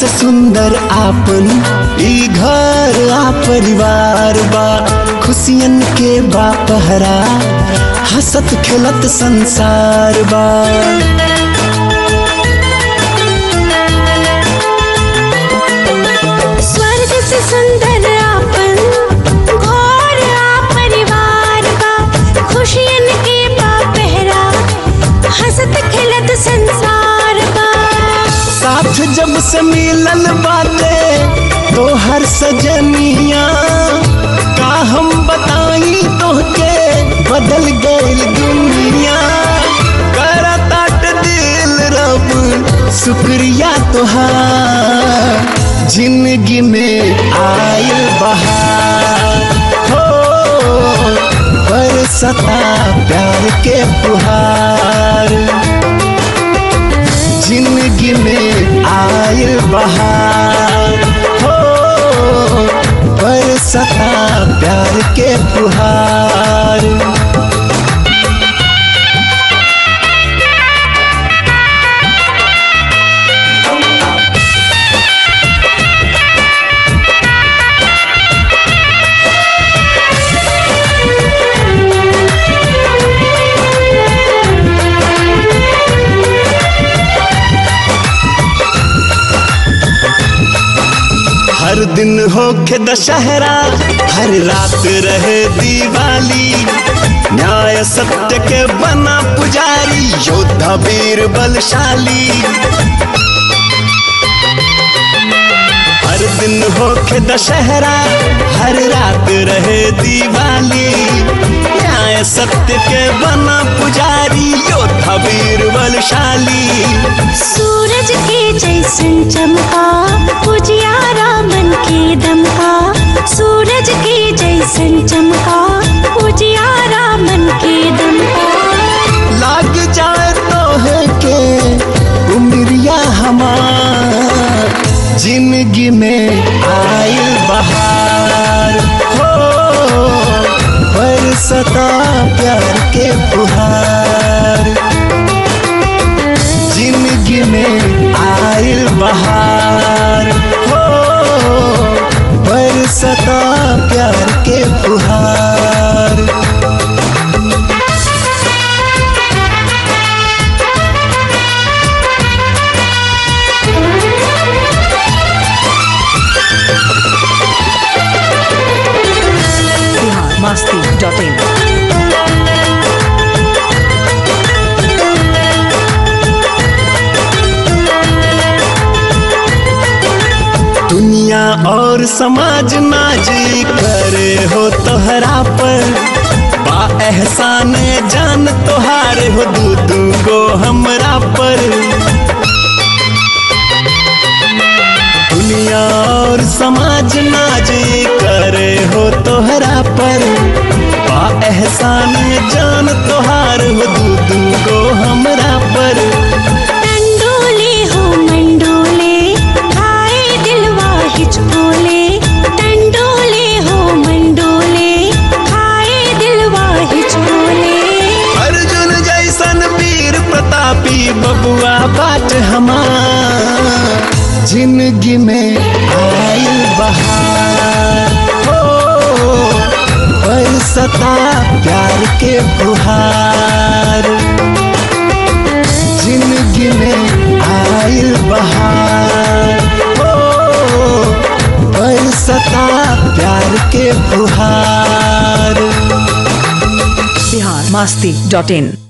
सुंदर आपन ई घर आ परिवार बा खुशियन के बा पहरा हसत खेलत संसार बा स्वर्ग से सुंदर आपन घोर आ परिवार बा खुशियन के बा पहरा हंसत खिलत संसार बा साथ जब से मिलल बाटे तो हर सजनिया का हम बताई तोहके बदल गइल दुनिया करताट दिल रब शुक्रिया तोहार जिंदगी में आयल बहार हो बरसता प्यार के फुहार जिंदगी में आयल बहार हो बरसता प्यार के फुहार हर दिन होके दशहरा हर रात रहे दिवाली न्याय सत्य के बना पुजारी योद्धा वीर बलशाली हर दिन होके दशहरा हर रात रहे दिवाली न्याय सत्य के बना पुजारी योद्धा वीर बलशाली सूरज के जैसन चमका उजियारा मन के दमका सूरज के जैसन चमका उजियारा मन के दमका लाग जाए तो है के उमरिया हमार जिंदगी में आयल बहार हो बरसता प्यार के फुहार जिंदगी में आयल बहार हो बरसता प्यार के फुहार बिहार मस्ती डॉट इन दुनिया और समाज नाजी करे हो तोहरा पर बा एहसान जान तोहारे हो दू दू गो हमरा पर दुनिया और समाज नाजी करे हो तोहरा पर बा एहसान जान तोहार हो दू दू गो हमरा पर टंडोले हो मंडोले खाए दिलवा हिचकोले टंडोले हो मंडोले खाए दिलवा हिचकोले अर्जुन जैसन वीर प्रतापी बबुआ बाट हमार जिंदगी में आयल बहार हो बरसता प्यार के फुहार जिंदगी में आयल बहार हो बरसता प्यार के फुहार बिहार मस्ती डॉट इन